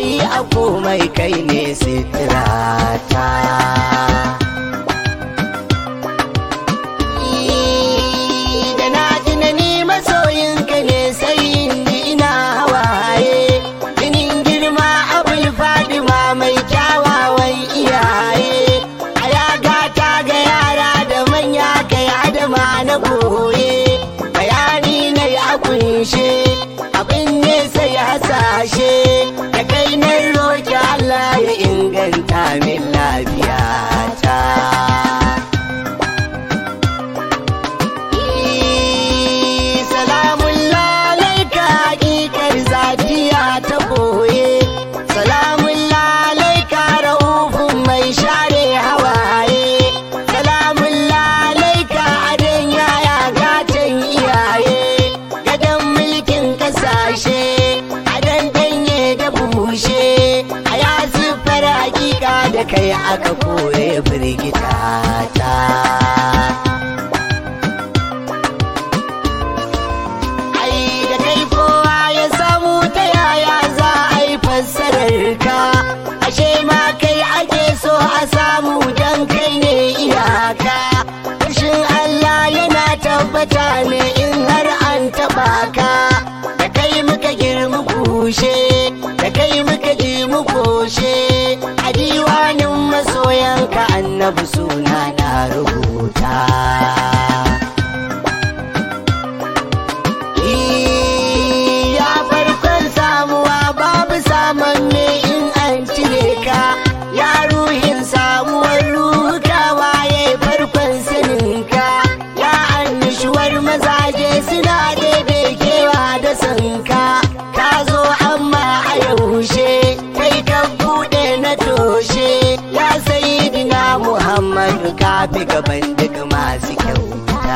masoyi a komai kai ne sitirata da na ji na ni masoyinka ne sai in ji ina hawaye jinin girma abul fadima mai kyawawan iyaye a ya gata ga yara da manya kai adama na goye bayani na ya kunshe abin ne sai hasashe da kai na roki Allah ya inganta min lafiyata. Salamun lalaika hakikar zatiya ta boye Salamun lalaika raufin mai share hawaye Salamun lalaika adon yaya gatan iyaye Gadon mulkin kasashe adon danye da bushe A ya siffar hakika da kai aka kore firgita ta ai da kai kowa ya samu ta yaya za a yi fassarar ka ashe ma kai ake so a samu dan kai ne iyaka Fushin Allah yana tabbata ne in har an taba ka da kai muka girma kushe da kai muka ji mu koshe a diwanin masoyanka annabi suna na rubuta ya farkon samuwa babu saman me in an cire ka ya ruhin samuwar ruhuka waye farkon saninka ya annishuwar mazaje suna daidai kewa da sanka ka zo amma a yaushe kai ka bude na toshe ya sayidina muhammadu ka fi gaban duk masu kyauta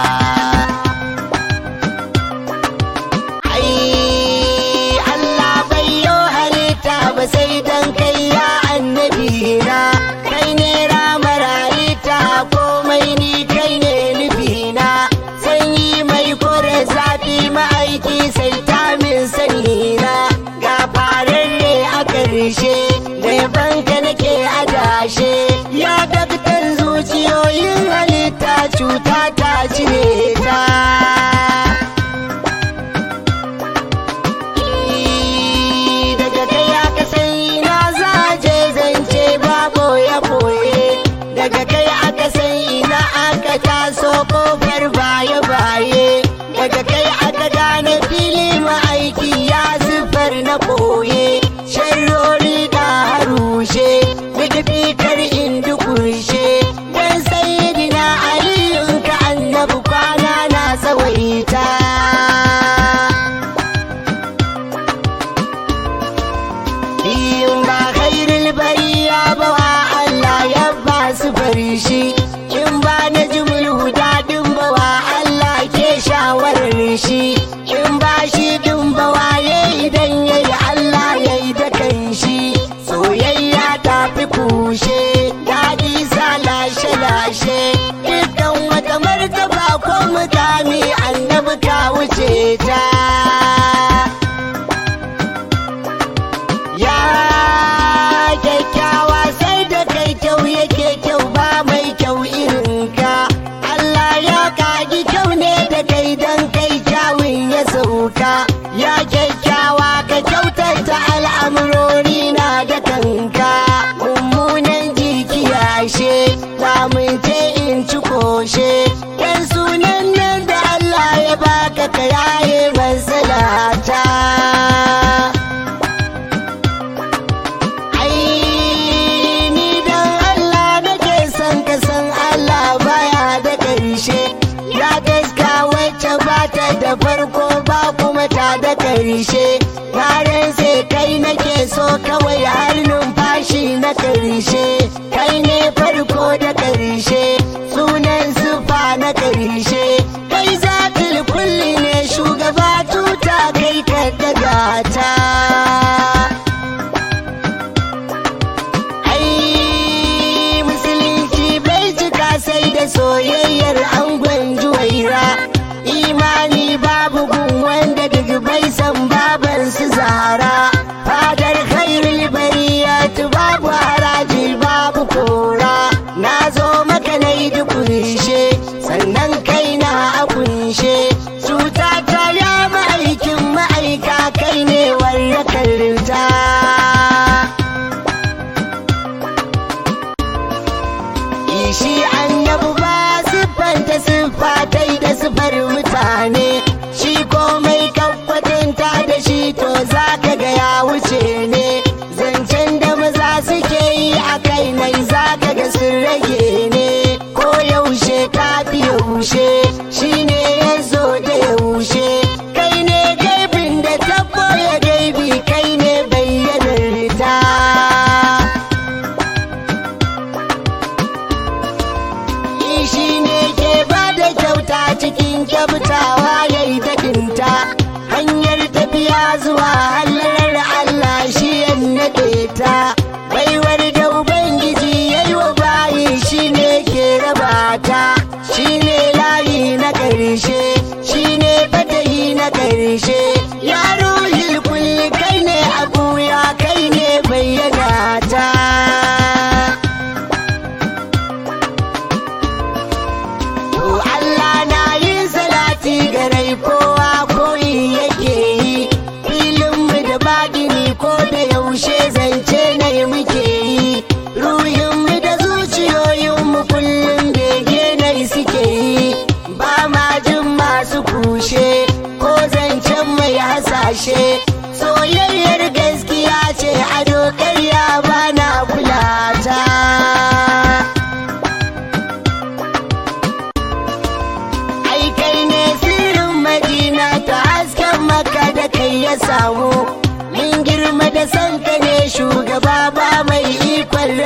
ai Allah bai yo halitta ba sai dan kai ya annabi na kai ne ramar halitta komai ni kai ne nufina sanyi mai kore zafi ma'aiki sai ta min sani na ga fararre a karshe da yabanka nake adashe ya daktar zuciyoyin halitta cuta ta cire ta daga kai aka sai na zaje zance babu ya boye daga kai aka sai na aka taso kofar baye baye daga kai aka gane fili ma'aiki ya zufar na boye sharrori da harushe nufi kar in dukushe dan sayyidina aliyun ka annabi kwana na tsawaita in ba khairul bariya ba wa Allah ya ba su farishi in ba na jimul huda din ba wa Allah ke shawarar shi in ba shi din ba waye idan yayi Allah yayi da kanshi soyayya ta fi kushe daɗi sa lashe lashe dukkan wata martaba ko mutane annabi ka wuce ta Ya kyakkyawa sai da kai kyau yake kyau ba mai kyau irin ka. Allah ya kagi kyau ne da kai dan kai kyawun ya sauka. Ya kyakkyawa ka kyautata al'amurori na da kanka. Mummunan jiki yashe, lamunce in ci koshe. Dan sunan nan da Allah ya baka ka yaye masalata. ai ni dan Allah nake son ka san Allah baya da ƙarshe ya gaska wacce ba ta da farko ba kuma ta da ƙarshe Yaren sai kai nake so kawai har numfashi na ƙarshe kai ne farko da ƙarshe sunan sufa na ƙarshe kai zatul kulli ne shugaba tuta kai ka daga ta ai musulunci bai cika sai da soyayyar angon juwaira imani babu gun wanda duk bai san baban su zara fadar kai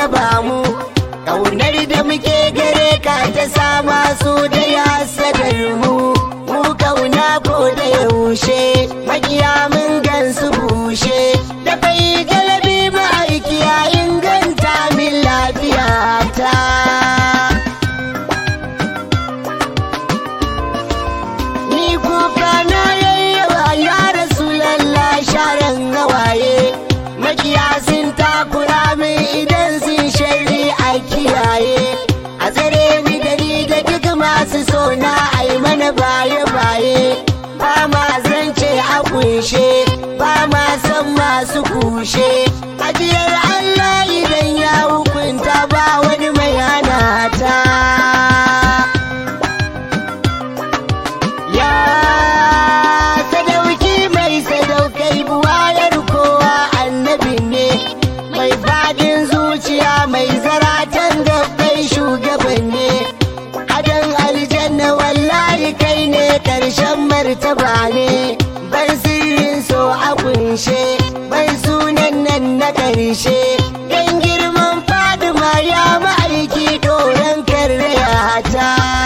raba mu ƙaunar da muke gare ka ta sama su da ya sadar mu mu kauna ko da yaushe makiya mun gansu bushe da bai galabi ma'aiki ya inganta min lafiya ta ni kuka na yayyawa ya rasu lalla sharan hawaye makiya sun takura min idan sun shari a kiyaye a tsare ni da ni da duk masu so na ai mana baye baye ba ma zance a kunshe ba ma san masu kushe ajiyar Allah idan ya hukunta ba wani mai hana ta Ya sadauki mai sadaukai buwayar kowa annabi ne mai fadin zuciya mai zaratan gabbai shugaban ne adan aljanna wallahi kai ne karshen martaba ne ban sirrin so a kunshe ban sunan nan na karshe dan girman fadima ya ma'aiki doron karraya ta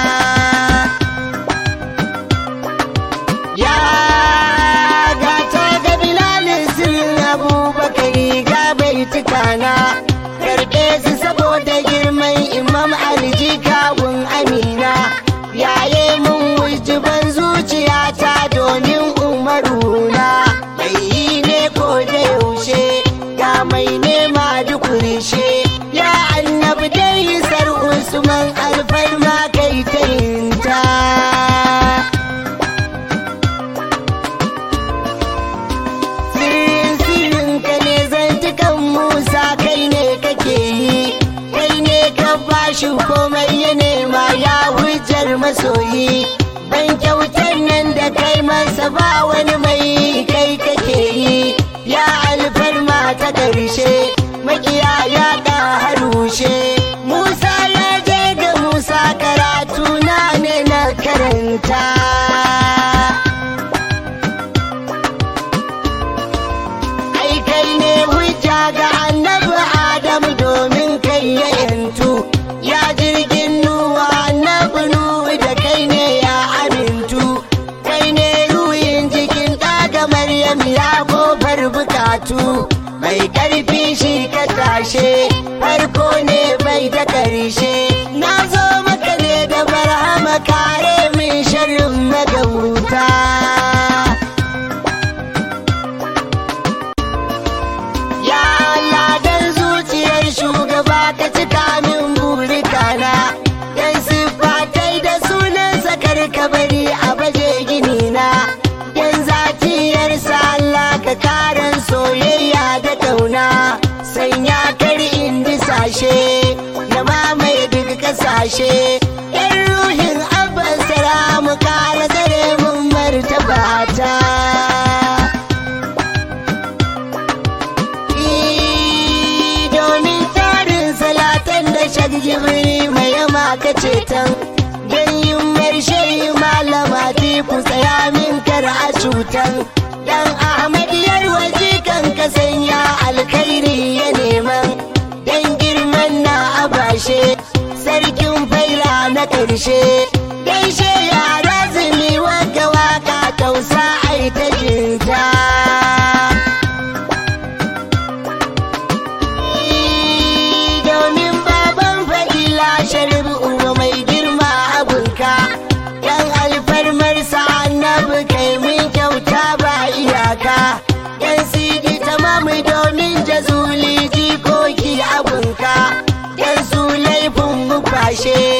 Ya gata ga Bilalin sirrin Abubakari ga bai tukana karɓe su saboda girman Imam Alji kawun Amina yaye mun wujuban zuciyata domin umaruna mai yi ne ko da yaushe ga mai nema dukurishe ya annabi dai sar Usman alfarma kai ta yinta. sirrin sirrin ka ne zantukan musa kai ne kake yi kai ne ka bashi komai ya nema ya hujjar masoyi ban kyautar nan da kai masa ba wani mai kai kake yi ya alfarma ta ƙarshe makiya ya ɗa harushe musa ya je ga musa karatu na ne na karanta ai kai ne hujja ga annabi adamu domin kai ya yantu ya jirgin nuwa annabi nuhu da kai ne ya amintu kai ne ruhin jikin ɗaga maryam ya kofar bukatu mai ƙarfi shi ka tashe farko ne bai da ƙarshe na zo maka ne da barhama kare min sharrin magauta Ya Allah dan zuciyar shugaba ka cika min burikana Dan siffatai da sunan sakar kabari a baje gini na Dan zatiyarsa Allah ka karan soyayya da kauna Sanya kar in disashe na mamaye duk kasashe Yan ruhin abban mu kara tsare mun martabata domin tarin salatan da shagjibiri mai yama ka ceton don yin marshe malama ku tsaya min kar a cutan dan ahmad yarwaji kan ka sanya alkhairi ya neman dan girman na abashe sarkin faila na ƙarshe gaishe yara zumi waka waka tausa ai ta jinta domin baban fadila sharif uba mai girma abinka yan alfarmarsa annabi kai mun kyauta ba iyaka yan sidi tamamu domin jazuli jikoki abinka yan su laifin mu kwashe